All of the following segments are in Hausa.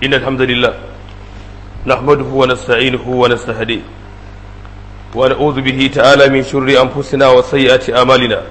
إن الحمد لله نحمده ونستعينه ونستهديه ونعوذ به تعالى من شر أنفسنا وسيئات أعمالنا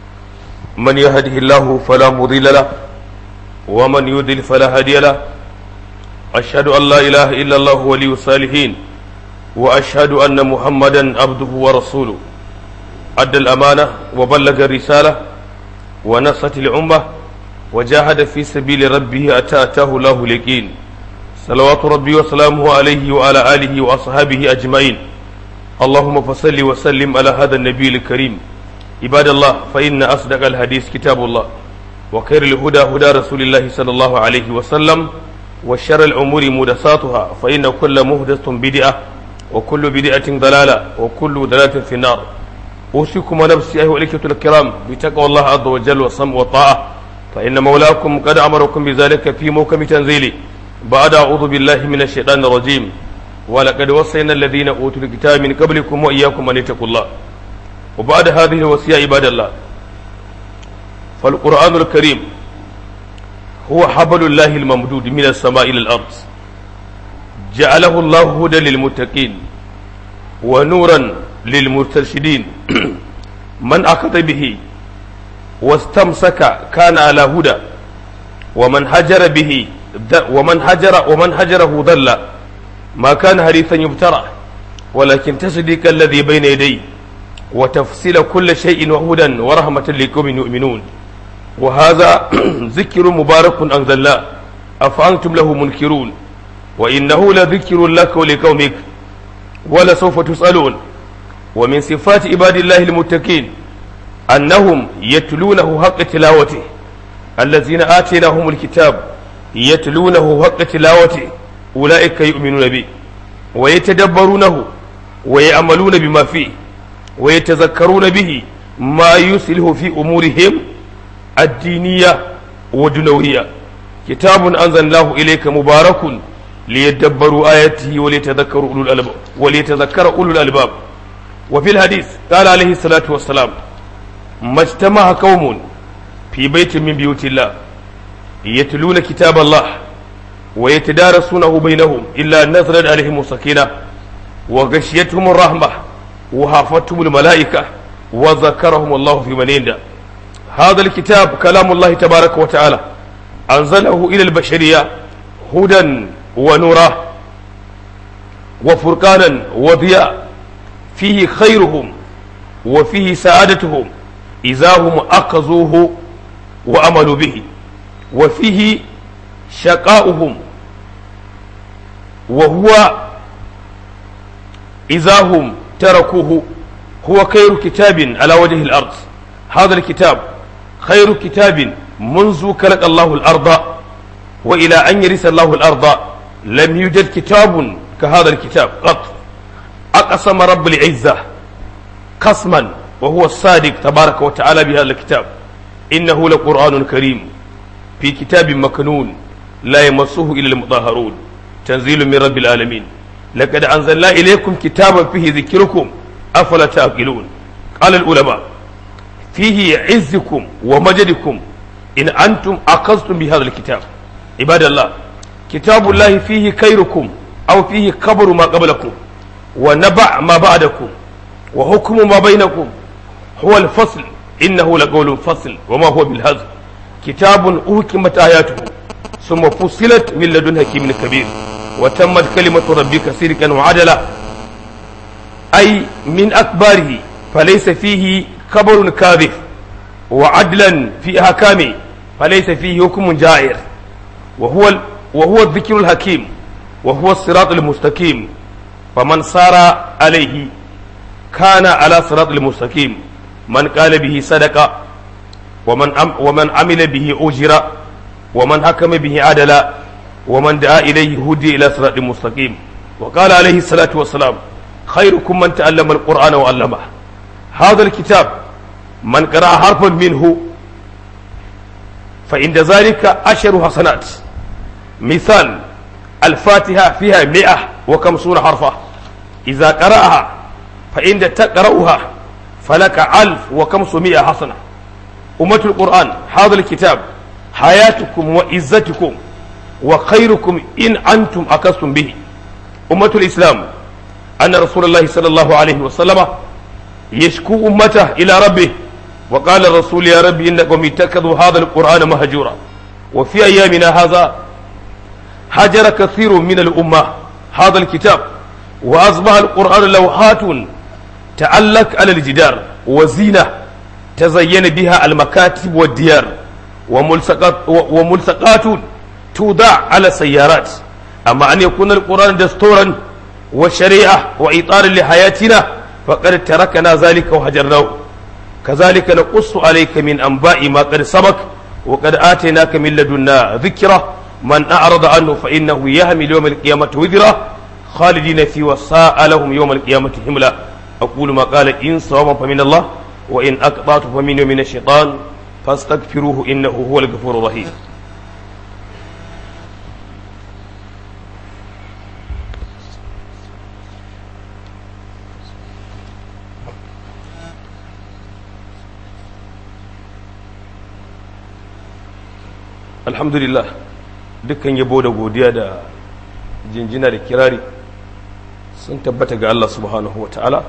من يهده الله فلا مضل له ومن يضلل فلا هادي له أشهد أن لا إله إلا الله ولي الصالحين وأشهد أن محمدا عبده ورسوله أدى الأمانة وبلغ الرسالة ونصت الأمة وجاهد في سبيل ربه أتى أتاه الله اليقين صلوات ربي وسلامه عليه وعلى آله وأصحابه أجمعين اللهم فصل وسلم على هذا النبي الكريم عباد الله فإن أصدق الحديث كتاب الله وخير الهدى هدى رسول الله صلى الله عليه وسلم وشر الأمور محدثاتها فإن كل محدث بدعة وكل بدعة ضلالة وكل ضلالة في النار أوصيكم ونفسي أيها الإخوة الكرام بتقوى الله عز وجل والصمت والطاعة فإن مولاكم قد أمركم بذلك في موكم تنزيله بعد أعوذ بالله من الشيطان الرجيم ولقد وصينا الذين أوتوا الكتاب من قبلكم وإياكم أن اتقوا الله وبعد هذه الوصية عباد الله فالقرآن الكريم هو حبل الله الممدود من السماء إلى الأرض جعله الله هدى للمتقين ونورا للمرتشدين من أخذ به واستمسك كان على هدى ومن هجر به ومن هجر ومن هجره ضل ما كان حديثا يبترى ولكن تصديق الذي بين يديه وتفصيل كل شيء وهدى ورحمة لقوم يؤمنون وهذا ذكر مبارك أنزلناه أفأنتم له منكرون وإنه لذكر لك ولقومك ولسوف تسألون ومن صفات عباد الله المتقين أنهم يتلونه حق تلاوته الذين آتيناهم الكتاب يتلونه حق تلاوته أولئك يؤمنون به ويتدبرونه ويعملون بما فيه ويتذكرون به ما يسله في أمورهم الدينية والدنوية كتاب أنزلناه إليك مبارك ليدبروا آياته وليتذكروا أولو الألباب وليتذكر أولو الألباب وفي الحديث قال عليه الصلاة والسلام ما اجتمع قوم في بيت من بيوت الله يتلون كتاب الله ويتدارسونه بينهم إلا نزلت عليهم السكينة وغشيتهم الرحمة وحافتهم الملائكة وذكرهم الله في من عنده هذا الكتاب كلام الله تبارك وتعالى أنزله إلى البشرية هدى ونورا وفرقانا وضياء فيه خيرهم وفيه سعادتهم إذا هم أخذوه وأملوا به وفيه شقاؤهم وهو إذا هم تركوه هو خير كتاب على وجه الأرض هذا الكتاب خير كتاب منذ خلق الله الأرض وإلى أن يرث الله الأرض لم يوجد كتاب كهذا الكتاب قط أقسم رب العزة قسما وهو الصادق تبارك وتعالى بهذا الكتاب إنه لقرآن كريم في كتاب مكنون لا يمسه إلا المطهرون تنزيل من رب العالمين لقد أنزلنا إليكم كتابا فيه ذكركم أفلا تعقلون قال العلماء فيه عزكم ومجدكم إن أنتم أخذتم بهذا الكتاب عباد الله كتاب الله فيه خيركم أو فيه كبر ما قبلكم ونبع ما بعدكم وحكم ما بينكم هو الفصل إنه لقول فصل وما هو بالهزل كتاب أحكمت آياته ثم فصلت من لدن حكيم كبير وتمت كلمة ربك صدقا وعدلا أي من أكباره فليس فيه خبر كاذب وعدلا في أحكامه فليس فيه حكم جائر وهو وهو الذكر الحكيم وهو الصراط المستقيم فمن صار عليه كان على صراط المستقيم من قال به صدق ومن أم ومن عمل به أجر ومن حكم به عدل ومن دعا إليه هدي إلى صراط مستقيم وقال عليه الصلاة والسلام خيركم من تعلم القرآن وعلمه هذا الكتاب من قرأ حرفا منه فعند ذلك عشر حسنات مثال الفاتحة فيها مئة وخمسون حرفا إذا قرأها فإن تقرأها فلك ألف وخمسمائة حسنة أمة القرآن هذا الكتاب حياتكم وعزتكم وخيركم إن أنتم أكستم به أمة الإسلام أن رسول الله صلى الله عليه وسلم يشكو أمته إلى ربه وقال الرسول يا ربي إنكم اتخذوا هذا القرآن مهجورا وفي أيامنا هذا هجر كثير من الأمة هذا الكتاب وأصبح القرآن لوحات تعلق على الجدار وزينة تزين بها المكاتب والديار وملصقات, وملصقات توضع على السيارات أما أن يكون القرآن دستورا وشريعة وإطار لحياتنا فقد تركنا ذلك وهجرناه كذلك نقص عليك من أنباء ما قد سبق وقد آتيناك من لدنا ذكرى من أعرض عنه فإنه يهمل يوم القيامة وذرة خالدين في وساء لهم يوم القيامة حملا أقول ما قال إن صوابا فمن الله وإن أقطعت فمن من الشيطان فاستغفروه إنه هو الغفور الرحيم alhamdulillah dukkan yabo da godiya da jinjina da kirari sun tabbata ga Allah subhanahu wa ta'ala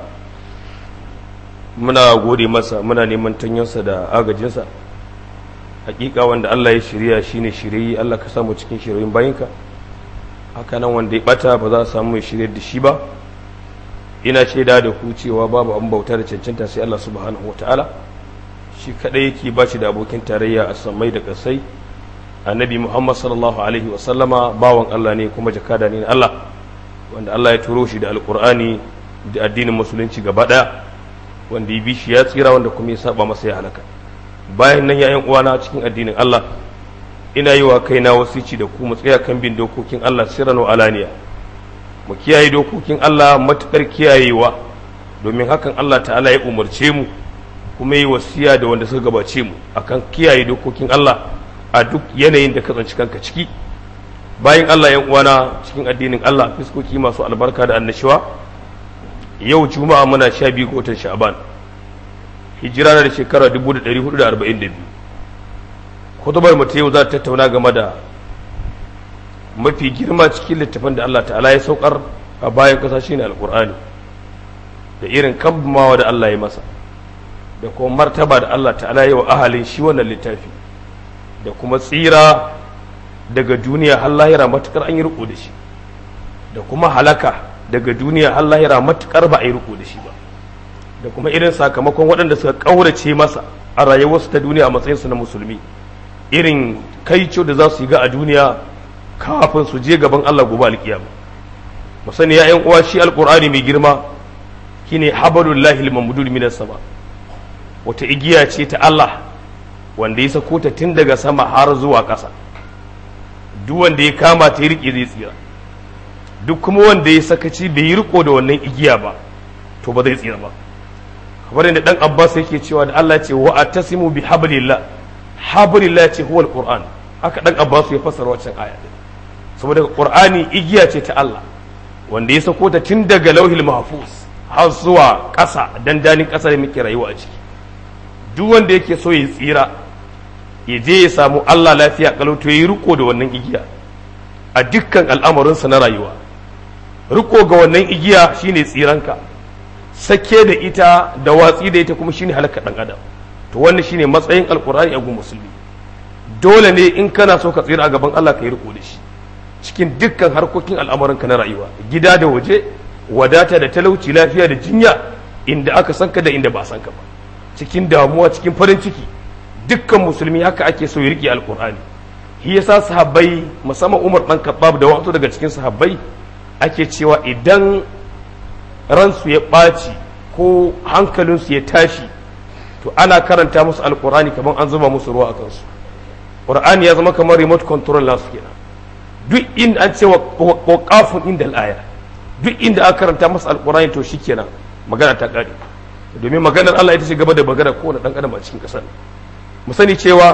muna gode masa muna neman tanyansa da agajinsa hakika wanda Allah ya shirya shine shirye Allah ka samu cikin shiryoyin bayinka haka nan wanda ya bata ba za a samu mai shirye da shi ba ina shaida da ku cewa babu an bauta da cancanta sai Allah subhanahu wa ta'ala shi kadai yake ba shi da abokin tarayya a samai da kasai annabi muhammad sallallahu alaihi wasallama bawan allah ne kuma jakada ne na allah wanda allah ya turo shi da alkur'ani da addinin musulunci gaba daya wanda ya bi shi ya tsira wanda kuma ya saba masa ya halaka bayan nan yayan uwana cikin addinin allah ina yi wa kaina wasici da ku mu tsaya kan bin dokokin allah sirran wa alaniya mu kiyaye dokokin allah matukar kiyayewa domin hakan allah ta'ala ya umarce mu kuma yi wasiya da wanda suka gabace mu akan kiyaye dokokin allah a duk yanayin da ka tsanci kanka ciki bayan Allah yan uwana cikin addinin Allah fiskoki masu albarka da annashuwa yau juma'a muna sha biyu ga watan sha'ban hijira na da shekara 1442 kutubar mu ta yau za ta tattauna game da mafi girma cikin littafin da Allah ta'ala ya saukar a bayan kasa shine alkur'ani da irin kambamawa da Allah ya masa da kuma martaba da Allah ta'ala ya wa ahalin shi wannan littafi da kuma tsira daga duniya har lahira matukar an yi riko da shi da kuma halaka daga duniya har lahira matukar ba a yi riko da shi ba da kuma irin sakamakon waɗanda suka ƙaurace masa a rayuwarsu ta duniya a matsayinsu na musulmi irin kaico da za su yi ga a duniya kafin su je gaban Allah gobe alkiyama mu sani ya ƴan uwa shi alqur'ani mai girma shine habalullahi al-mamdud minas sama wata igiya ce ta Allah wanda ya sako ta tun daga sama har zuwa ƙasa duk wanda ya kama ta ya riƙe zai tsira duk kuma wanda ya sakaci bai yi riko da wannan igiya ba to ba zai tsira ba kamar yadda dan Abbas yake cewa da Allah ce wa atasimu bi hablillah hablillah ce huwal qur'an haka dan Abbas ya fassara wancan aya saboda qur'ani igiya ce ta Allah wanda ya sako ta tun daga lauhil mahfuz har zuwa ƙasa dandanin ƙasa da muke rayuwa a ciki duk wanda yake so ya tsira ya je ya samu Allah lafiya kalau to yi riko da wannan igiya a dukkan al'amarinsa na rayuwa riko ga wannan igiya shine tsiranka sake da ita da watsi da ita kuma shine halaka dan adam to wannan shine matsayin alkur'ani a gun musulmi dole ne in kana so ka tsira a gaban Allah ka yi riko da shi cikin dukkan harkokin al'amuranka na rayuwa gida da waje wadata da talauci lafiya da jinya inda aka san ka da inda ba san ka ba cikin damuwa cikin farin ciki dukkan musulmi haka ake so ya rike alkur'ani shi yasa sahabbai musamman Umar dan Khattab da wasu daga cikin sahabbai ake cewa idan ransu ya ɓaci ko hankalinsu ya tashi to ana karanta musu alkur'ani kamar an zuba musu ruwa a kansu qur'ani ya zama kamar remote control nasu kenan duk inda an ce wa qafun inda al-aya duk inda aka karanta musu alkur'ani to shikenan magana ta kare domin maganar Allah ita ce gaba da magana kowane dan adam a cikin kasar mu sani cewa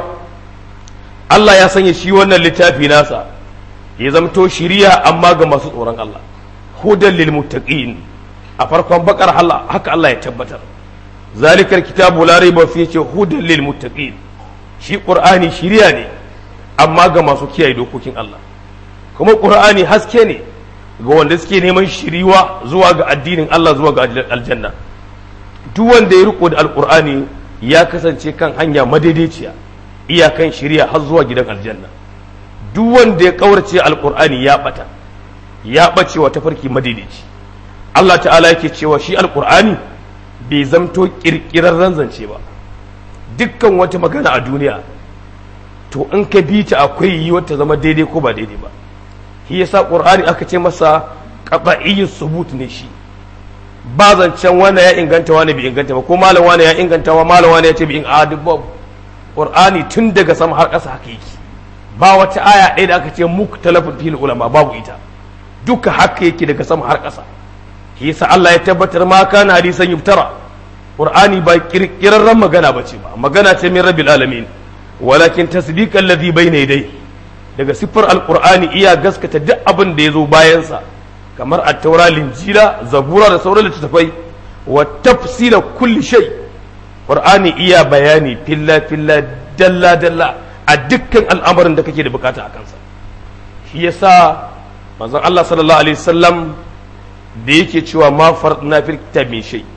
Allah ya sanya shi wannan littafi nasa ya zamto shiriya amma ga masu tsoron Allah hudan lil muttaqin a farkon bakar Allah haka Allah ya tabbatar zalikal kitabu la raiba fi ce hudan lil muttaqin shi qur'ani shiriya ne amma ga masu kiyaye dokokin Allah kuma ƙur'ani haske ne ga wanda suke neman shiriwa zuwa ga addinin Allah zuwa ga aljanna duk wanda ya riko da alƙur'ani ya kasance kan hanya madaidaiciya iyakan shiriya har zuwa gidan aljanna duk wanda ya kaurace alƙur'ani ya bata ya bace wa tafarki madaidaici Allah ta'ala yake cewa shi alƙur'ani bai zamto ƙirƙirarren zance ba dukkan wata magana a duniya to in ka bi ta akwai yiwuwar ta zama daidai ko ba daidai ba shi yasa qur'ani aka ce masa qat'iyyu subut ne shi ba zancen wanda ya inganta wani bai inganta ba ko malam wani ya inganta wa malam wani ya ce bai inganta ba qur'ani tun daga sama har ƙasa haka yake ba wata aya ɗaya da aka ce muktalafun fil ulama babu ita duka haka yake daga sama har ƙasa shi yasa Allah ya tabbatar ma kana hadisan yuftara qur'ani ba kirkirarren magana bace ba magana ce min rabbil alamin walakin tasdiqan ladhi bayna yadayhi daga siffar alqur'ani iya gaskata duk abin da yazo bayan sa kamar at-taura linjila zabura da sauran littattafai wa tafsira kulli shay qur'ani iya bayani filla filla dalla dalla a dukkan al'amarin da kake da bukata a kansa shi yasa manzon Allah sallallahu alaihi wasallam da yake cewa ma farna fil kitab min shay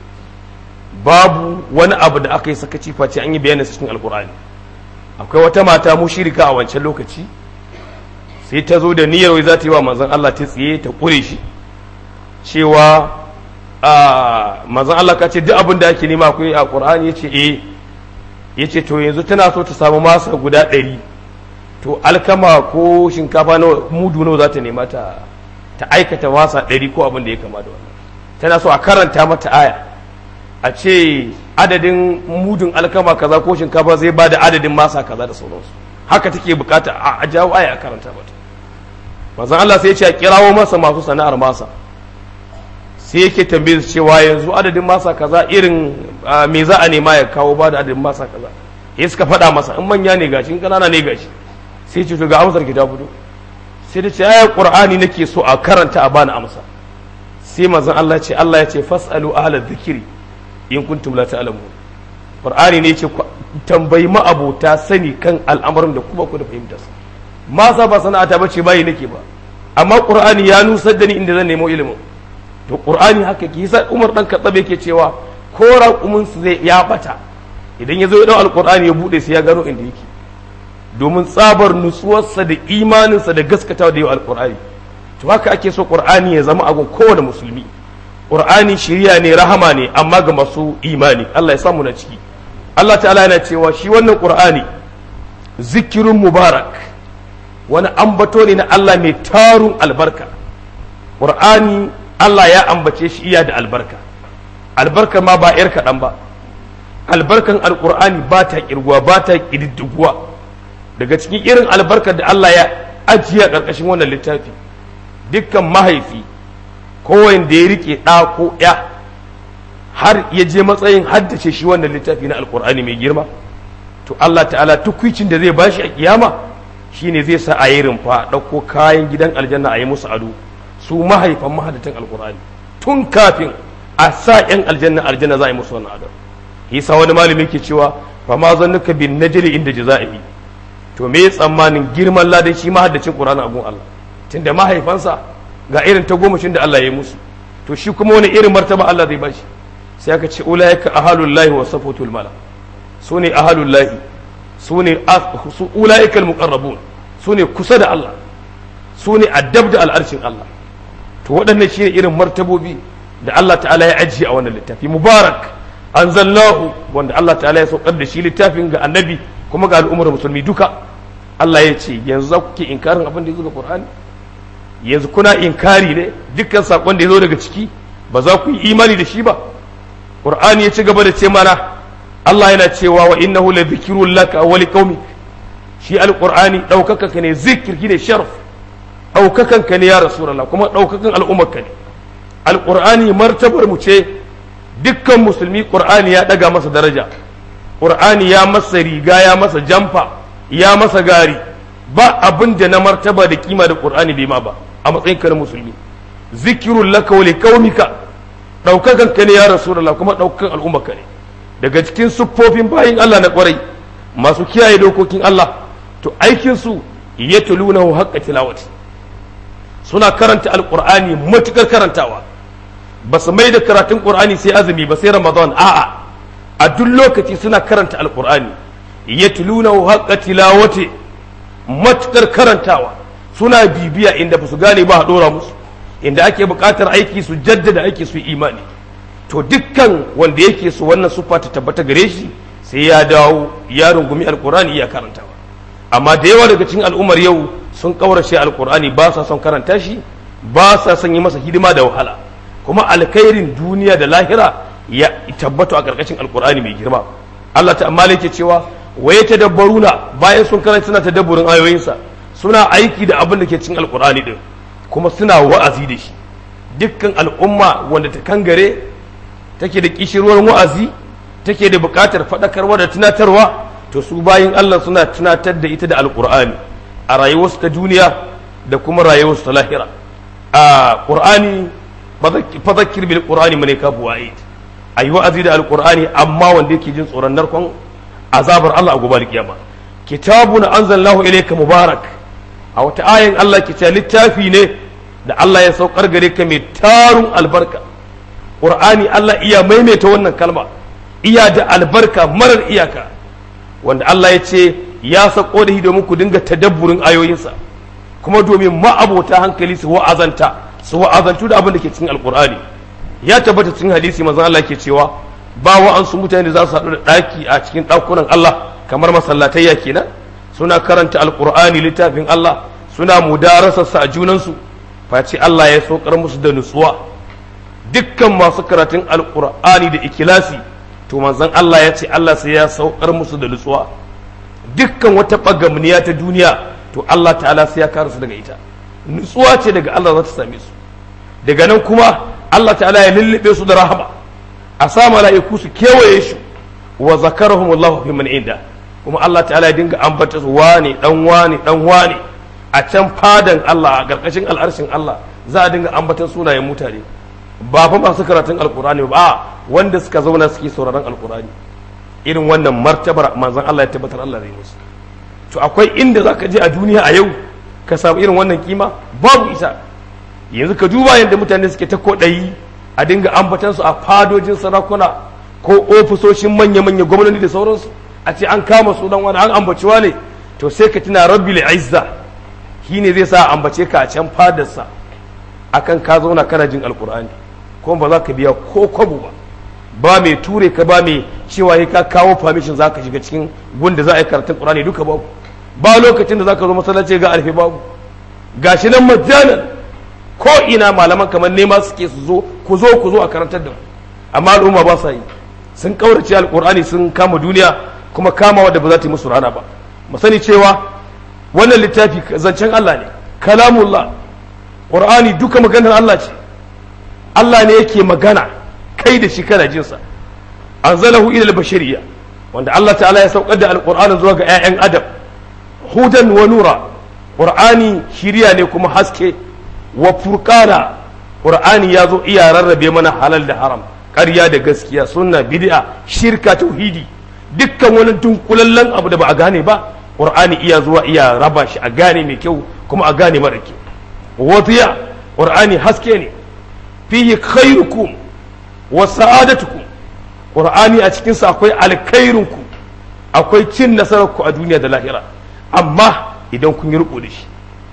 babu wani abu da aka yi sakaci face an yi bayanin cikin alqur'ani akwai wata mata mushirika a wancan lokaci sai ta zo da niyyar wai za ta yi wa manzon Allah ta tsiye ta kure shi cewa a manzon Allah ka ce duk abin da ake nema akwai a Qur'ani yace eh yace to yanzu tana so ta samu masa guda ɗari to alkama ko shinkafa na mudu nawa za ta nema ta ta aikata masa ɗari ko abin da ya kama da wannan tana so a karanta mata aya a ce adadin mudun alkama kaza ko shinkafa zai ba da adadin masa kaza da sauransu haka take bukata a jawo aya a karanta mata manzon Allah sai ya ce a kirawo masa masu sana'ar masa sai yake tambaye su cewa yanzu adadin masa kaza irin me za a nema ya kawo ba da adadin masa kaza ya suka faɗa masa in manya ne gashi in kanana ne gashi sai ce to ga amsar ki ta fito sai da ce ayar qur'ani nake so a karanta a bani amsa sai manzon Allah ya ce Allah ya ce fasalu ahla dhikri in kuntum la ta'lamun qur'ani ne yace tambayi ma'abota sani kan al'amarin da kuma ku da fahimta su ma sa ba sana'ata bace bayi nake ba amma qur'ani ya nusar da ni inda zan nemo ilimin to qur'ani haka ki sa Umar dan Khattab yake cewa ko raqumin su zai ya bata idan ya zo ya dau alqur'ani ya bude sai ya gano inda yake domin tsabar nutsuwarsa da imaninsa da gaskatawa da yau alqur'ani to haka ake so qur'ani ya zama agun kowane musulmi qur'ani shiriya ne rahama ne amma ga masu imani Allah ya samu na ciki Allah ta'ala yana cewa shi wannan qur'ani zikirun mubarak wani ambato ne na Allah mai tarun albarka qur'ani Allah ya ambace shi iya da albarka albarka ma ba yar kaɗan ba albarkan alqur'ani ba ta kirguwa ba ta ƙididdiguwa daga cikin irin albarkar da Allah ya ajiye a ƙarƙashin wannan littafi dukkan mahaifi kowane da ya rike ɗa ko ya har ya je matsayin haddace shi wannan littafi na alkur'ani mai girma to Allah ta'ala tukwicin da zai bashi a kiyama shine zai sa a yi rumfa ɗauko kayan gidan aljanna a yi musu ado su mahaifan mahaddatan alkur'ani tun kafin a sa yan aljanna aljanna za a yi musu wannan ado yasa wani malami ke cewa fa ma zannuka bin najli inda jazaihi to me tsammanin girman ladan shi mahaddacin qur'ani a gun Allah tunda mahaifansa ga irin ta gomashin da Allah ya yi musu to shi kuma wani irin martaba Allah zai bashi sai aka ce ulaika ahalullahi wa safatul mala su ne ahalullahi su ne ulaika almuqarrabun su ne kusa da Allah su ne addab da al'arshin Allah to waɗannan shi ne irin martabobi da Allah ta'ala ya ajiye a wannan littafi mubarak anzalnahu wanda Allah ta'ala ya saukar da shi littafin ga annabi kuma ga al'ummar musulmi duka Allah ya ce yanzu za ku ke inkarin abin da ya zo ga Qur'ani yanzu kuna inkari ne dukkan sakon da ya zo daga ciki ba za ku yi imani da shi ba qur'ani ya ci gaba da ce mana Allah yana cewa wa innahu la dhikrun laka wa liqaumik shi alqur'ani daukaka ka ne zikir ne sharaf daukakan ka ne ya rasulullah kuma daukakan al'ummar ka ne alqur'ani martabar mu ce dukkan musulmi qur'ani ya daga masa daraja qur'ani ya masa riga ya masa jamfa ya masa gari ba abin da na martaba da kima da qur'ani bai ma ba a matsayin ka na musulmi zikirun laka wa liqaumika daukakan ka ne ya rasulullah kuma daukakan al'umma ka ne daga cikin siffofin bayin Allah na kwarai masu kiyaye dokokin Allah to aikin su yatluna haqqa tilawati suna karanta alqur'ani matukar karantawa ba su mai da karatun qur'ani sai azumi ba sai ramadan a'a a duk lokaci suna karanta alqur'ani yatluna haqqa tilawati matukar karantawa suna bibiya inda ba su gane ba a dora musu inda ake buƙatar aiki su jaddada aiki su imani to dukkan wanda yake su wannan sufa ta tabbata gare shi sai ya dawo ya rungumi alkur'ani ya karantawa amma da yawa daga cikin al'ummar yau sun kaurace alkur'ani ba sa son karanta shi ba sa son yi masa hidima da wahala kuma alkhairin duniya da lahira ya tabbata a karkashin alkur'ani mai girma Allah ta amma yake cewa waye tadabbaruna bayan sun karanta suna tadabburin ayoyinsa suna aiki da abin da ke cikin alkur'ani din kuma suna wa'azi da shi dukkan al'umma wanda ta kangare take da kishirwar wa'azi take da buƙatar faɗakarwa da tunatarwa to su bayin Allah suna tunatar da ita da alƙur'ani a rayuwarsu ta duniya da kuma rayuwarsu ta lahira a ƙur'ani fadakir bil ƙur'ani mane kafu wa'id a yi wa'azi da alƙur'ani amma wanda yake jin tsoron narkon azabar Allah a gobe kiyama kitabun anzalnahu ilayka mubarak a wata ayin Allah ke littafi ne da Allah ya saukar gare ka mai tarun albarka ƙur'ani Allah iya maimaita wannan kalma iya da albarka marar iyaka wanda Allah ya ce ya sako da domin ku dinga tadabburin ayoyinsa kuma domin ma'abota hankali su wa'azanta su wa'azantu da abin da ke cikin alƙur'ani ya tabbata cikin hadisi manzon Allah ke cewa ba wa'ansu mutane da za su haɗu da ɗaki a cikin ɗakunan Allah kamar masallatayya kenan suna karanta alƙur'ani littafin Allah suna mudarasarsa a junansu face Allah ya saukar musu da nutsuwa dukkan masu karatun alkur'ani da ikilasi to manzon Allah ya ce Allah sai ya saukar musu da nutsuwa dukkan wata bagamniya ta duniya to Allah ta'ala sai ya kare su daga ita nutsuwa ce daga Allah za ta same su daga nan kuma Allah ta'ala ya lullube su da rahama a sa mala'iku su kewaye shi wa zakarahumullahu fi man inda kuma Allah ta'ala ya dinga ambata su wane dan wane dan wane a can fadan Allah a ƙarƙashin al'arshin Allah za a dinga ambatan sunayen mutane ba fa masu karatun alkurani ba wanda suka zauna suke sauraron alkurani irin wannan martabar manzon Allah ya tabbatar Allah zai musu to akwai inda zaka je a duniya a yau ka samu irin wannan kima babu isa yanzu ka duba yadda mutane suke ta kodayi a dinga ambatan su a fadojin sarakuna ko ofisoshin manya-manya gwamnati da sauransu a ce an kama sunan wani an ambaci ne to sai ka tuna rabbil izza shine zai sa ambace ka a can fadarsa akan ka zauna kana jin alkur'ani kuma ba za ka biya ko kwabo ba ba mai ture ka ba mai cewa ka kawo permission za ka shiga cikin gunda za a yi karatun qur'ani duka babu ba lokacin da za ka zo masallaci ga alfi babu gashi nan majalan ko ina malaman kamar nema suke su zo ku zo ku zo a karantar da mu amma al'umma ba sa yi sun kaurace alkur'ani sun kama duniya kuma kama wadda ba za ta yi musu rana ba mu sani cewa wannan littafi zancen Allah ne kalamullah qur'ani duka maganar Allah ce Allah ne yake magana kai da shi kana jinsa anzalahu ila al-bashariyya wanda Allah ta'ala ya saukar da alqur'ani zuwa ga 'ya'yan adam hudan wa nura qur'ani shiriya ne kuma haske wa furqana qur'ani ya zo iya rarrabe mana halal da haram ƙarya da gaskiya sunna bid'a shirka tauhidi dukkan wani dunkulallen abu da ba a gane ba qur'ani iya zuwa iya raba shi a gane mai kyau kuma a gane mara kyau wadiya qur'ani haske ne fihi khairukum wa sa'adatukum qur'ani a cikin sa akwai alkhairunku akwai cin nasararku a duniya da lahira amma idan kun yi riko da shi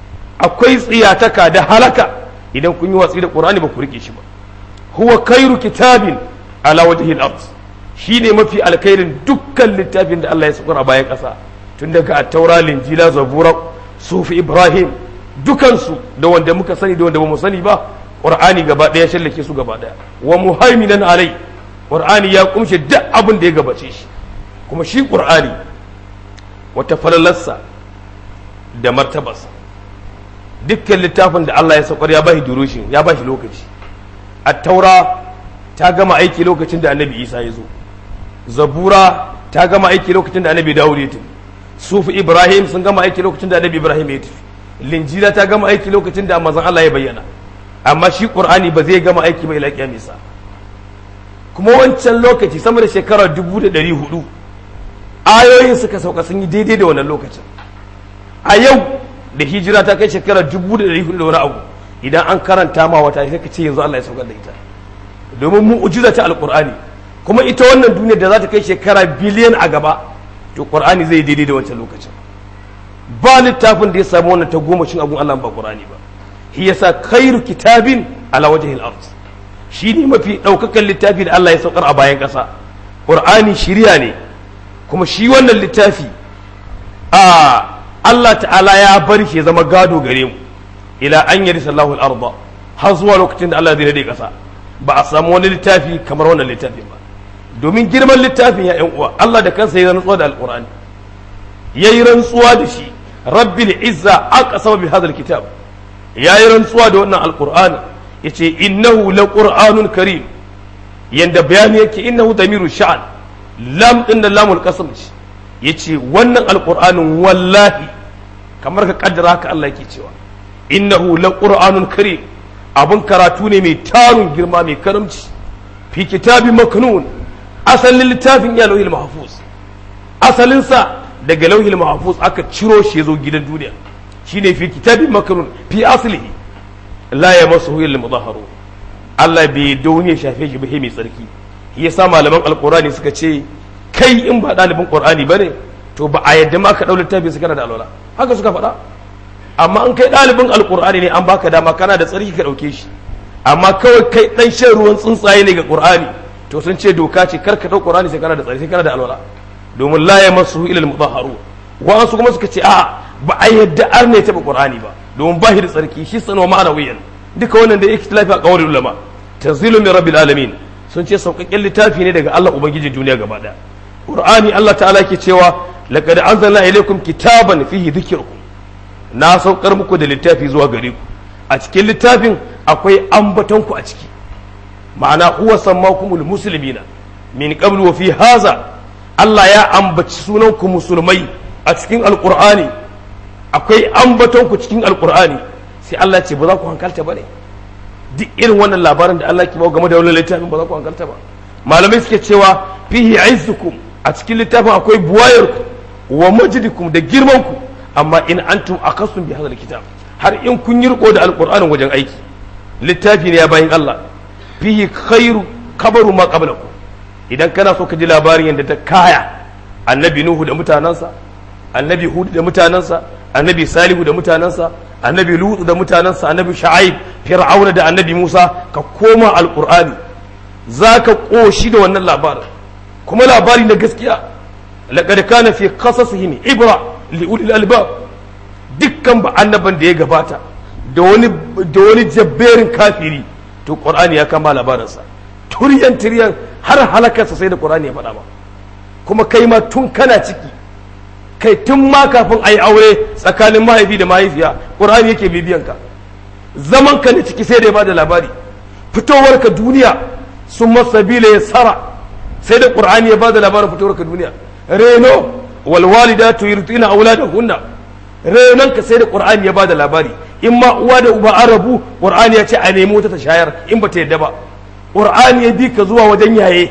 akwai tsiyataka da halaka idan kun yi watsi da qur'ani ba ku rike shi ba huwa khairu kitabin ala wajhi al-ard shine mafi alkhairin dukkan littafin da Allah ya sukura bayan ƙasa tun daga at-taura linjila zabura sufi ibrahim dukansu da wanda muka sani da wanda ba mu sani ba qur'ani gaba ɗaya shallake su gaba ɗaya wa muhaiminan alai qur'ani ya kumshe duk abin da ya gabace shi kuma shi qur'ani wata falalarsa da martabarsa dukkan littafin da Allah ya saukar ya bashi durushin ya bashi lokaci at-taura ta gama aiki lokacin da annabi Isa ya zo zabura ta gama aiki lokacin da annabi Dawud ya tafi sufi Ibrahim sun gama aiki lokacin da annabi Ibrahim ya tafi linjila ta gama aiki lokacin da manzon Allah ya bayyana amma shi qur'ani ba zai gama aiki ba ila kiyamisa kuma wancan lokaci sama da shekarar dubu da ɗari hudu ayoyin suka sauka sun yi daidai da wannan lokacin a yau da hijira ta kai shekarar dubu da ɗari hudu da wani abu idan an karanta ma wata sai ka ce yanzu Allah ya saukar da ita domin mu'jiza ta alqur'ani kuma ita wannan duniyar da za ta kai shekara biliyan a gaba to qur'ani zai daidai da wancan lokacin ba littafin da ya samu wannan ta goma shin abun Allah ba qur'ani ba shi yasa khairu kitabin ala wajhil ard shi ne mafi daukakan littafi da Allah ya saukar a bayan kasa qur'ani shiriya ne kuma shi wannan littafi a Allah ta'ala ya bar shi ya zama gado gare mu ila an yari sallahu al-arda har zuwa lokacin da Allah zai rade kasa ba a samu wani littafi kamar wannan littafin ba domin girman littafin ya yan uwa Allah da kansa ya rantsuwa da alqur'ani yayi rantsuwa da shi rabbil izza aqsama bi hadha kitab yayi rantsuwa da wannan alqur'ani yace innahu laqur'anun karim yanda bayani yake innahu damiru sha'an lam din da lamul qasam ce yace wannan alqur'anin wallahi kamar ka kaddara haka Allah yake cewa innahu laqur'anun karim abun karatu ne mai tarun girma mai karamci fi kitabi maknun asalin littafin ya lauhil mahfuz asalin sa daga lauhil mahfuz aka ciro shi zo gidan duniya shine fi kitabi maknun fi aslihi la yamassuhu illa mudahharu Allah bai daune shafe shi ba mai tsarki yasa malaman alqur'ani suka ce kai in ba ɗalibin qur'ani bane to ba a yadda ma ka ɗau littafi su kana da alwala haka suka faɗa amma an kai ɗalibin alƙur'ani ne an baka dama kana da tsarki ka ɗauke shi amma kawai kai ɗan shan ruwan tsuntsaye ne ga ƙur'ani to sun ce doka ce kar ka ɗau ƙur'ani sai kana da tsarki sai kana da alwala domin la ya masu ilal mutahharu wa'ansu kuma suka ce a ba a yadda ar ne taɓa ƙur'ani ba domin ba shi da tsarki shi sanwa ma'ana wuyan duka wannan da yake lafi a ƙawar ulama tanzilu min rabbil alamin sun ce sauƙaƙƙen littafi ne daga Allah ubangijin duniya gaba ɗaya ƙur'ani Allah ta'ala ke cewa laqad anzalna ilaykum kitaban fihi dhikrukum na saukar muku da littafi zuwa gare ku a cikin littafin akwai ambaton ku a ciki ma'ana huwa sammakumul muslimina min qablu wa fi haza Allah ya ambaci sunan ku musulmai a cikin alqur'ani akwai ambaton ku cikin alqur'ani sai Allah ce ba za ku hankalta bane duk irin wannan labarin da Allah ke bawa game da wannan littafin ba za ku hankalta ba malamai suke cewa fihi izzukum a cikin littafin akwai buwayarku wa majdikum da girmanku amma in antum akasun bi hadal kitab har in kun yi riko da alqur'anin wajen aiki littafi ne ya bayin Allah fihi khairu kabaru ma qablakum idan kana so ka ji labarin yadda ta kaya annabi nuhu da mutanansa annabi hud da mutanansa annabi salihu da mutanansa annabi lutu da mutanansa annabi sha'aib fir'auna da annabi musa ka koma alqur'ani zaka koshi da wannan labarin kuma labari na gaskiya laqad kana fi qasasihim ibra li ulil albab dukkan ba annaban da ya gabata da wani da wani jabberin kafiri to qur'ani ya kama labarinsa turyan turyan har halakarsa sai da qur'ani ya faɗa ba kuma kai ma tun kana ciki kai tun ma kafin a yi aure tsakanin mahaifi da mahaifiya qur'ani yake bibiyan ka zaman ka ne ciki sai da ya bada labari fitowar ka duniya sun masabila ya sara sai da qur'ani ya bada labarin fitowar ka duniya reno wal walidatu yurtina auladahunna renon ka sai da qur'ani ya bada labari in ma uwa da uba an rabu qur'ani ya ce a nemi wata ta shayar in ba ta yadda ba qur'ani ya bi ka zuwa wajen yaye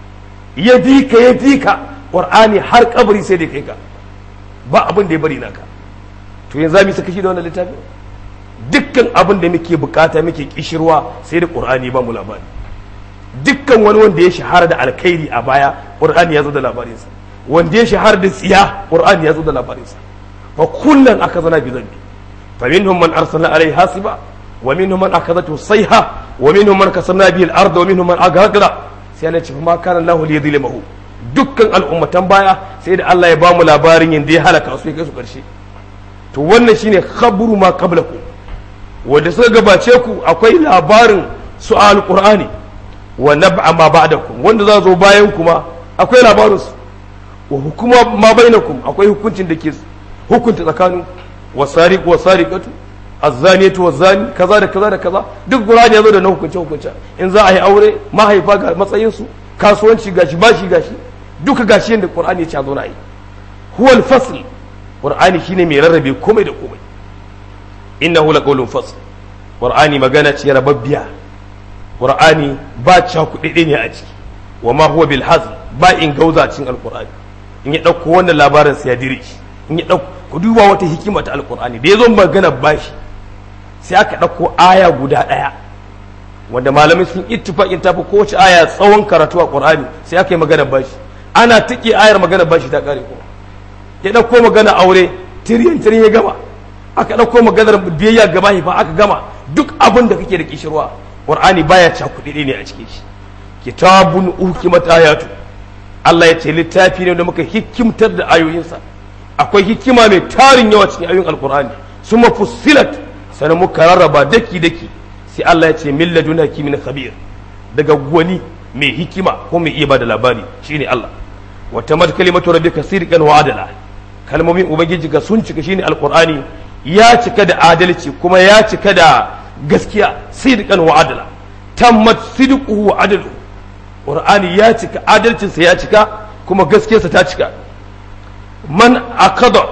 ya bi ka ya bi ka qur'ani har kabari sai da kai ka ba abin da ya bari naka to yanzu za mu saka shi da wannan littafi dukkan abin da muke bukata muke kishirwa sai da qur'ani ba mu labari dukkan wani wanda ya shahara da alkhairi a baya qur'ani ya zo da labarinsa wanda ya shahara da tsiya qur'ani ya zo da labarinsa fa kullun aka zana bi zambi fa minhum man arsalna alaihi hasiba wa minhum man akhadathu sayha wa minhum man kasabna bihi al-ard wa minhum man aghraqna sai Allah ce ma kana Allahu li yadhlimahu dukkan al'ummatan baya sai da Allah ya ba mu labarin yanda ya halaka su ya kai su karshe to wannan shine khabru ma qablakum wanda suka gabace ku akwai labarin su al-qur'ani wa nab'a ma ba'dakum wanda za zo bayan kuma akwai labarin su wa hukuma ma bainakum akwai hukuncin da ke hukunta tsakanin wasariq wasariqatu azzaniyatu wazzani kaza da kaza da kaza duk qur'ani ya zo da na hukunce hukunce in za a yi aure mahaifa ga matsayin su kasuwanci gashi bashi gashi duka gashi yanda qur'ani ya ce a zo na yi huwa al-fasl qur'ani shine mai rarrabe komai da komai innahu laqawlun fasl qur'ani magana ce rababbiya qur'ani ba cakuɗe ne a ciki wa ma huwa bil hazl ba in gauza cikin alqur'ani in ya dauko wannan labarin sai ya dire shi in ya dauko ku duba wata hikima ta alqur'ani da yazo magana bashi sai aka ɗauko aya guda ɗaya wanda malamai sun ittifaqin tafi kowace aya tsawon karatu a Qur'ani sai aka yi magana bashi ana tike ayar magana bashi ta kare kuma ya ɗauko magana aure tiriyan tiriyan ya gama aka ɗauko maganar biyayya ga mahaifa aka gama duk abin da kake da kishirwa Qur'ani baya cakuɗi ne a cikin shi kitabun ukimat ayatu Allah ya ce littafi ne da muka hikimtar da ayoyinsa akwai hikima mai tarin yawa cikin ayoyin alkur'ani suma fussilat sannan muka rarraba daki daki sai Allah ya ce min laduna kimin khabir daga gwani mai hikima ko mai iya bada labari shine Allah wa tamat kalimatu rabbika sidqan wa adala kalmomin ubangiji ga sun cika shine alkur'ani ya cika da adalci kuma ya cika da gaskiya sidqan wa adala tammat sidquhu wa adaluhu qur'ani ya cika adalcinsa ya cika kuma gaskiyarsa ta cika man akada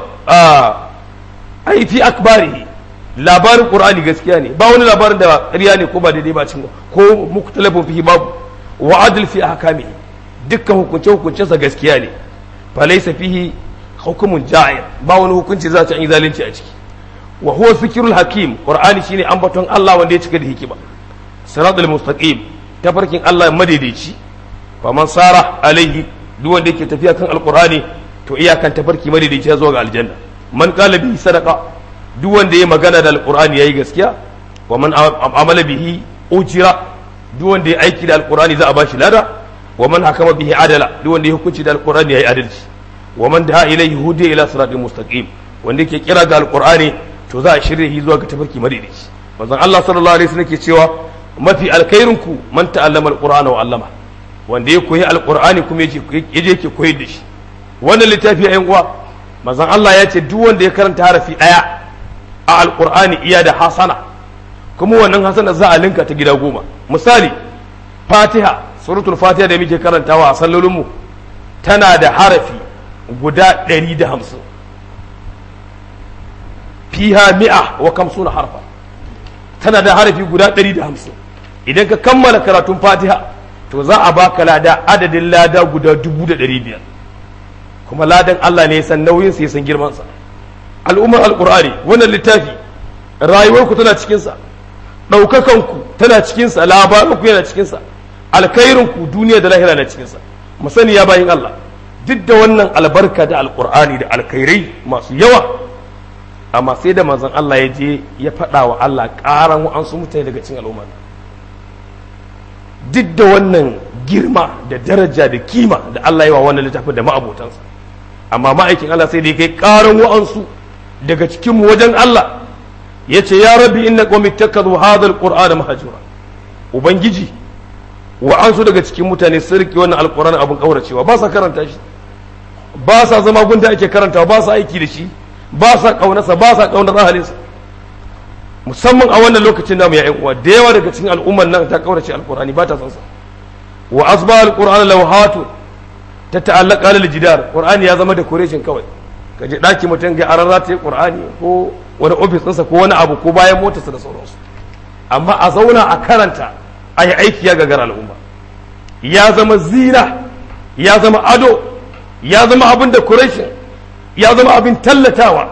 ai fi akbarihi labarin qur'ani gaskiya ne ba wani labarin da ƙarya ne ko ba daidai ba cin ko muktalafin fihi babu wa adl fi ahkamihi dukkan hukunce hukuncensa gaskiya ne fa laysa fihi hukumun ja'ir ba wani hukunci za ta yi zalunci a ciki wa huwa zikrul hakim qur'ani shine ambaton Allah wanda ya cika da hikima siratul mustaqim tafarkin Allah madaidaici fa man sara alaihi duk wanda yake tafiya kan alqur'ani to iyakan tafarki madaidaici zuwa ga aljanna man qala bihi sadaqa duk wanda ya magana da alqur'ani yayi gaskiya wa man amala bihi ujira duk wanda ya aiki da alqur'ani za a bashi lada wa man hakama bihi adala duk wanda ya hukunci da alqur'ani yayi adalci wa man da'a ilaihi hudiya ila siratil mustaqim wanda yake kira ga alqur'ani to za a shirye shi zuwa ga tafarki madaidaici manzon Allah sallallahu alaihi wasallam ke cewa mafi alkairinku man ta'allama alqur'ana wa 'allama wanda ya koyi alqur'ani kuma yaje yaje yake koyar da shi wannan littafi ayin uwa manzon Allah ya ce duk wanda ya karanta harafi daya a alqur'ani iya da hasana kuma wannan hasana za a linka ta gida goma misali fatiha suratul fatiha da muke karantawa a sallolinmu tana da harafi guda 150 fiha mi'a wa kamsuna harfa tana da harafi guda 150 idan ka kammala karatun fatiha to za a baka lada adadin lada guda 1500 kuma ladan Allah ne ya san nauyin sa ya san girman sa al'ummar alqur'ani wannan littafi rayuwarku tana cikin sa daukakan ku tana cikin sa labarinku yana cikin sa alkhairin ku duniya da lahira na cikin sa mu sani ya bayin Allah duk da wannan albarka da alqur'ani da alkhairai masu yawa amma sai da manzon Allah ya je ya faɗa wa Allah ƙaran wa'ansu mutane daga cikin al'umma duk da wannan girma da daraja da kima da Allah ya wa wannan littafin da ma'abotansa amma ma'aikin Allah sai da ya kai ƙaran wa'ansu daga cikin mu wajen Allah ya ce ya rabbi inna qawmi ittakhadhu hadha alqur'ana mahjura ubangiji wa'ansu daga cikin mutane sun rike wannan alqur'ani abun kauracewa ba sa karanta shi ba sa zama gunda ake karantawa ba sa aiki da shi ba sa ƙaunarsa ba sa ƙaunar ahalinsa musamman a wannan lokacin namu ya uwa da yawa daga cikin al'ummar nan ta ƙaurace alƙur'ani ba ta san sa wa asba alƙur'an lawhatu ta ta'allaka lil jidar qur'ani ya zama decoration kawai ka je daki mutum ga aran rata qur'ani ko wani office ɗinsa ko wani abu ko bayan motarsa da sauransu amma a zauna a karanta a yi aiki ya gagara al'umma ya zama zina ya zama ado ya zama abin decoration ya zama abin tallatawa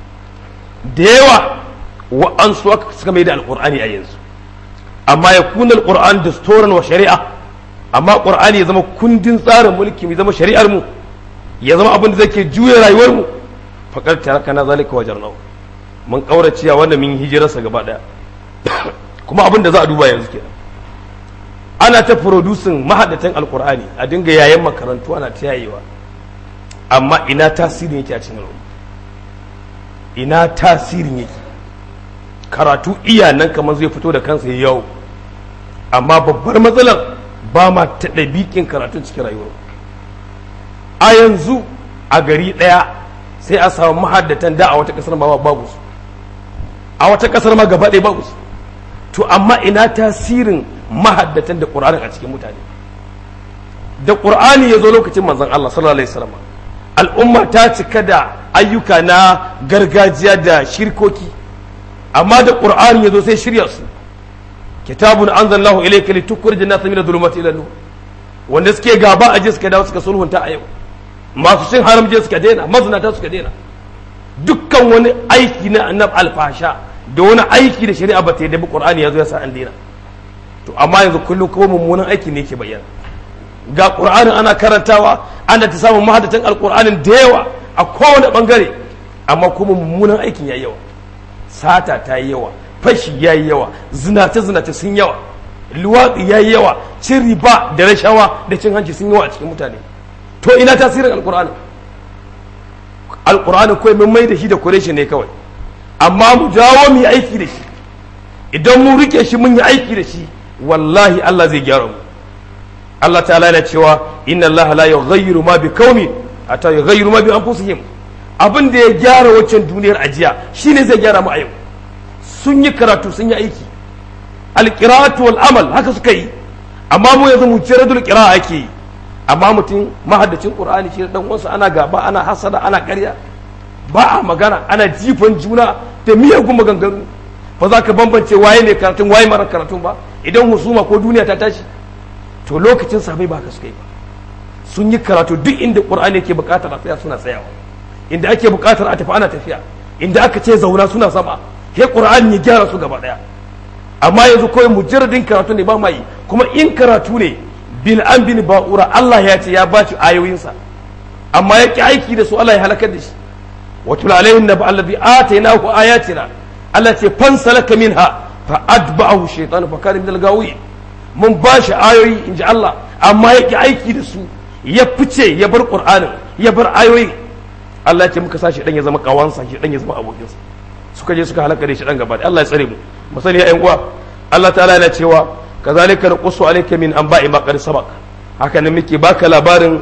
da yawa wa'ansu suka mai da alƙur'ani a yanzu amma ya kuna alƙur'an da storan wa shari'a amma ƙur'ani ya zama kundin tsarin mulki ya zama shari'ar mu ya zama abin da zake juya rayuwar mu faƙar taraka na zalika wa jarnau mun ƙauraciya wanda mun hijirarsa gaba ɗaya kuma abin da za a duba yanzu kenan ana ta producing mahaddatan alƙur'ani a dinga yayan makarantu ana ta yayewa amma ina tasirin yake a cikin al'umma ina tasirin yake karatu iya nan kamar zai fito da kansa yau amma babbar matsalar ba ma ta ɗabiƙin karatun cikin rayuwar a yanzu a gari ɗaya sai a samu mahaddatan da a wata ƙasar ma babu su a wata ƙasar ma gaba ɗaya babu su to amma ina tasirin mahaddatan da ƙur'anin a cikin mutane da ƙur'ani ya zo lokacin manzon Allah sallallahu alaihi wasallam al'umma ta cika da ayyuka na gargajiya da shirkoki amma da ƙur'ani ya zo sai shirya su kitabun anzalnahu ilayka litukhrij an-nas min adh-dhulumati ila nur wanda suke gaba a je suka dawo suka sulhunta a yau masu cin haram je suka daina mazinata suka daina dukkan wani aiki na annab alfasha da wani aiki da shari'a ba ta yi da qur'ani ya zo ya sa an daina to amma yanzu kullum kuma mummunan aiki ne ke bayyana ga qur'anin ana karantawa ana ta samun mahadatan alqur'anin da yawa a kowane bangare amma kuma mummunan aikin yayi yawa sata ta yi yawa fashi yayi yawa zinace zinace sun yawa luwaɗi yayi yawa cin riba da rashawa da cin hanci sun yawa a cikin mutane to ina tasirin alqur'ani alqur'ani kawai mun mai da shi da kureshi ne kawai amma mu jawo mu yi aiki da shi idan mu rike shi mun yi aiki da shi wallahi Allah zai gyara mu Allah ta'ala yana cewa inna Allah la yughayyiru ma bi qaumi hatta yughayyiru ma bi anfusihim abin da ya gyara waccan duniyar ajiya shine zai gyara mu a yau sun yi karatu sun yi aiki alqira'atu wal amal haka suka yi amma mu yanzu mu jaradul qira'a ake yi amma mutum mahaddacin qur'ani shi dan uwansa ana gaba ana hasada ana ƙarya ba a magana ana jifan juna da miyagun maganganu ba za ka bambance waye ne karatun waye mara karatun ba idan husuma ko duniya ta tashi to lokacin sahabbai ba ka suka yi ba sun yi karatu duk inda qur'ani yake bukatar a tsaya suna tsayawa inda ake bukatar a tafi ana tafiya inda aka ce zauna suna sama he qur'ani ya gyara su gaba daya amma yanzu kawai mujarradin karatu ne ba ma yi kuma in karatu ne bil an bin ba'ura Allah ya ce ya baci ayoyinsa amma ya ki aiki da su Allah ya halakar da shi watul alaihim naba allazi atainahu ayatina Allah ce fansalaka minha fa adba'ahu shaytan fa kana min al-gawi mun ba shi ayoyi inji Allah amma ya ki aiki da su ya fice ya bar qur'anin ya bar ayoyi Allah ya ce muka sa shi dan ya zama kawansa shi dan ya zama abokinsa suka je suka halaka da shi dan gaba Allah ya tsare mu mu sani ya uwa Allah ta'ala yana cewa kazalika naqussu alayka min anba'i ma qad sabaq haka ne muke baka labarin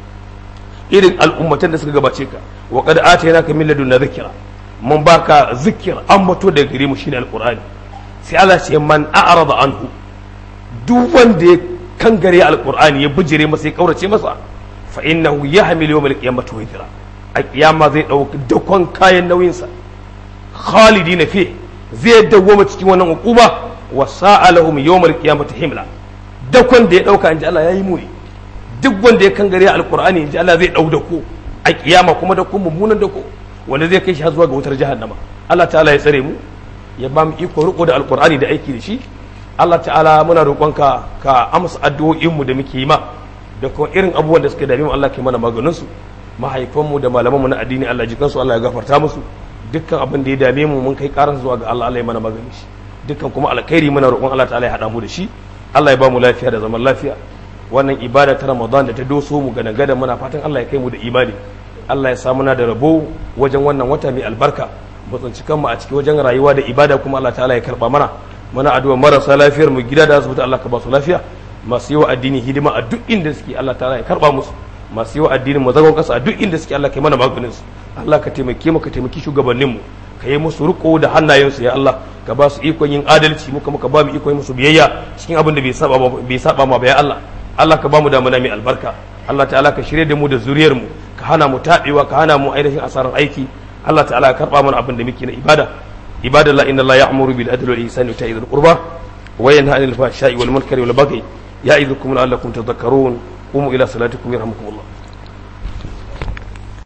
irin al'ummatan da suka gabace ka wa qad atainaka min ladunna dhikra mun baka zikir ambato da gare mu shine alqur'ani sai Allah ce man a'rada anhu duk wanda ya kangare alqur'ani ya bijire masa ya kaurace masa fa innahu yahmilu yawmal qiyamati wizra a kiyama zai dauki dakon kayan nauyinsa khalidina fi zai dawwama cikin wannan hukuma wa sa'alahum yawmal qiyamati himla dakon da ya dauka inji Allah yayi muni duk wanda ya kangare alqur'ani inji Allah zai dau dako a kiyama kuma dako mummunan dako wanda zai kai shi har zuwa ga wutar jahannama Allah ta'ala ya tsare mu ya ba mu iko riko da alqur'ani da aiki da shi Allah ta'ala muna roƙonka ka amsa addu'o'in mu da muke yi ma da kuma irin abubuwan da suka dame mu Allah ke mana maganin su mahaifanmu da malamanmu na addini Allah jikansu Allah ya gafarta musu dukkan abin da ya dame mu mun kai karan zuwa ga Allah Allah ya mana magani shi dukkan kuma alkhairi muna roƙon Allah ta'ala ya haɗa mu da shi Allah ya ba mu lafiya da zaman lafiya wannan ibada ta Ramadan da ta doso mu gana gada muna fatan Allah ya kai mu da imani Allah ya sa muna da rabo wajen wannan wata mai albarka mu tsinci kanmu a cikin wajen rayuwa da ibada kuma Allah ta'ala ya karba mana muna addu'a marasa lafiyar mu gida da asibiti Allah ka ba su lafiya masu yi wa addini hidima a duk inda suke Allah ta'ala ya karba musu masu yi wa addinin mu zagon kasa a duk inda suke Allah kai mana maganin su Allah ka taimake mu ka taimaki shugabannin mu ka yi musu riko da hannayensu ya Allah ka ba su ikon yin adalci muka muka ba mu ikon musu biyayya cikin abin da bai saba bai saba ma ba ya Allah Allah ka ba mu damuna mai albarka Allah ta'ala ka shirye da mu da zuriyar mu ka hana mu tabewa ka hana mu ainihin asarar aiki Allah ta'ala ka karba mana abin da muke na ibada ibadallah inna Allah ya'muru bil adli wal ihsani wa ita'i dhil qurba wa yanha 'anil fahsha'i wal munkari wal baghi ya'idukum la'allakum tadhakkarun qumu ila salatikum yarhamukumullah